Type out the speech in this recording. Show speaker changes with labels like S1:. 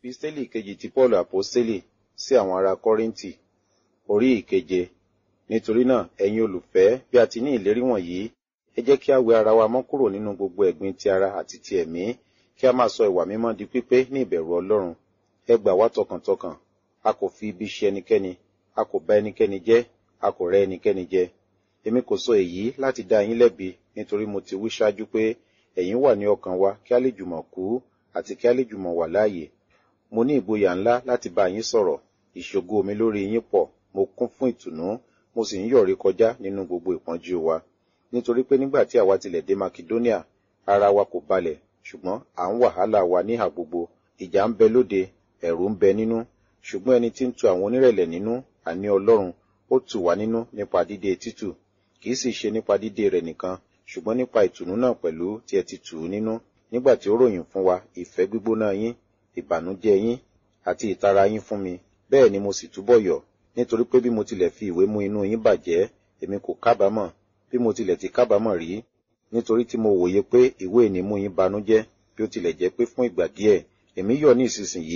S1: Episteli kejì ti Paul Aposteli sí àwọn ará Kọ́ríńtì, orí ìkeje. Nítorí náà, ẹ̀yin olùfẹ́, bí a ti ní ìlérí wọ̀nyí, ẹ jẹ́ kí a wẹ ara wa mọ́ kúrò nínú gbogbo ẹ̀gbin ti ara àti ti ẹ̀mí, kí a máa sọ ìwà mímọ́ di pípé ní ìbẹ̀rù Ọlọ́run. Ẹ gbà wá tọkàntọkàn, a kò fi ibi ṣe ẹnikẹ́ni, a kò bá ẹnikẹ́ni jẹ́, a kò rẹ́ ẹnikẹ́ni jẹ. Èmi kò sọ èyí láti dá yín lẹ́bi, nítorí mo ti wí ṣáájú pé ẹ̀yin wà ní ọkàn wa kí a lè jùmọ̀ kú àti kí a lè jùmọ̀ wà láàyè. Mo ní ìgboyà ńlá láti bá yín sọ̀rọ̀, ìṣògo mi lórí yín pọ̀, mo kún fún ìtùnú, mo sì ń yọ̀rí kọjá nínú gbogbo ìpọ́njú wa. Nítorí pé nígbà tí àwa tilẹ̀ dé Makedonia, ara wa kò balẹ̀, ṣùgbọ́n à ń wàhálà wa níhà gbogbo. Ìjà ń bẹ lóde, ẹ̀rù ń bẹ nínú, ṣùgbọ́n ẹni tí ń tu àwọn onírẹ̀lẹ̀ nínú, àní Ọlọ́run, ó tù wá nínú nípa dídé títù. Kì í sì ṣe nípa dídé rẹ̀ nìkan, ṣùgbọ́n nípa ìtùnú náà pẹ̀lú tí ẹ ti tù ú nínú, nígbà tí ó ròyìn fún wa ìfẹ́ gbígbóná yín, ìbànújẹ́ yín, àti ìtara yín fún mi. Bẹ́ẹ̀ ni mo sì túbọ̀ yọ̀, nítorí pé bí mo tilẹ̀ fi ìwé mú inú yín bàjẹ́, èmi kò kábàámọ̀, bí mo tilẹ̀ ti kábàámọ̀ rí, nítorí tí mo wòye pé ìwé ìní mú yín banújẹ́, bí ó tilẹ̀ jẹ́ pé fún ìgbà díẹ̀, èmi yọ̀ ní ìsinsìnyí